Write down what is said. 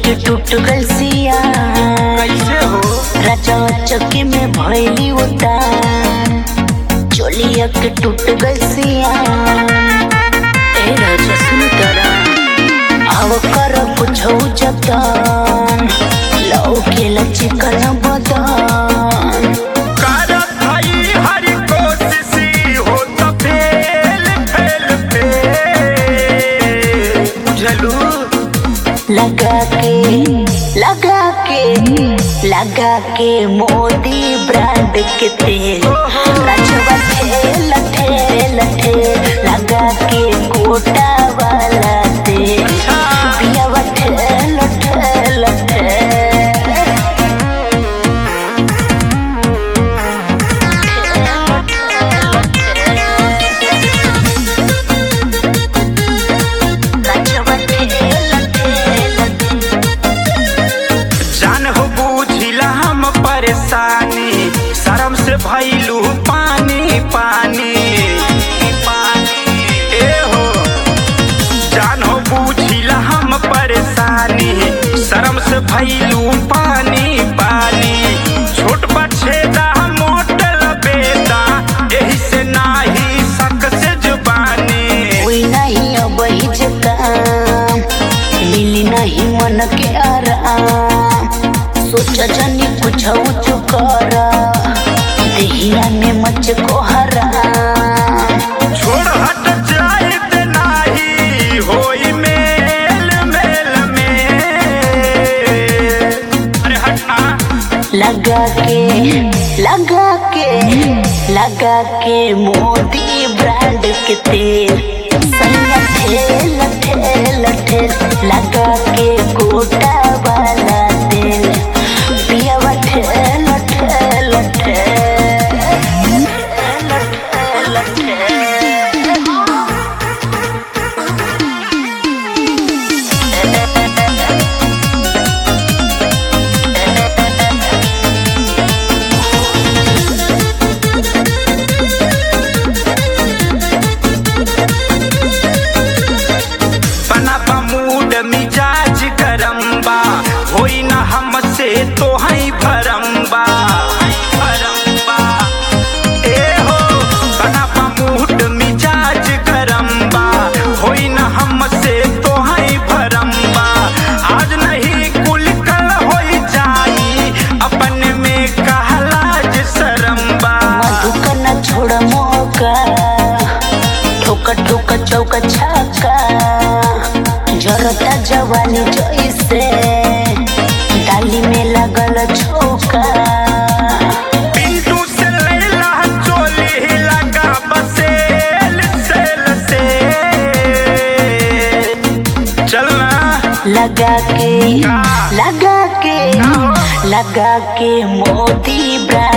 के टूट गल सिया कैसे हो राजा चक्की में भैली उतार चोलिया के टूट गल सिया ए राजा सुन तरा आव कर कुछो जतन लौ के लचिकन बदन करत हई हर कोशिश हो त फेल फेल फेल बुझलू लगा के लगा के लगा के मोदी ब्रांड के तेल रचवा ठेल ठेल ठेल लगा के कोटा वाला तेल पियावा ठेल ठेल ठेल रचवा ठेल ठेल जान हो बुझिला हम परेशानी शर्म से भइलू पानी पानी पानी ए हो जान हो बुझिला हम परेशानी शर्म से भइलू पानी पानी छोट बछेदा मोटल बेदा एही से नाही सक से जुबानी कोई नहीं अब ही काम मिली नहीं मन के आराम सोच जनी कुछ कर देहिया में मच को हराम छोड़ हट जाइत नाही होई मेल मेल में अरे हटना लगा के लगा के लगा के मोदी ब्रांड के तेल सैया ठेल ठेल ठेल लगा के गोटा वाला तेल पियावा ठेल ठेल ठेल ठेल ठेल बना बा मूड मिजाज गरम बा होई ना हमसे तो हई भरम बा भरम बा ए हो बना बा मूड मिजाज गरम बा होई ना हमसे तो हई भरम बा आज नहीं कुल कल होई जाई अपन में कहलाज शरम बा मधुका न छोड़ मौका ठोका ठोका चौका छक्का जरता जवानी जैसे डाली में लगल छोका पिंटू से लैला चोली लगा बसेल सेल से चलना लगा के लगा के लगा के मोदी ब्रांड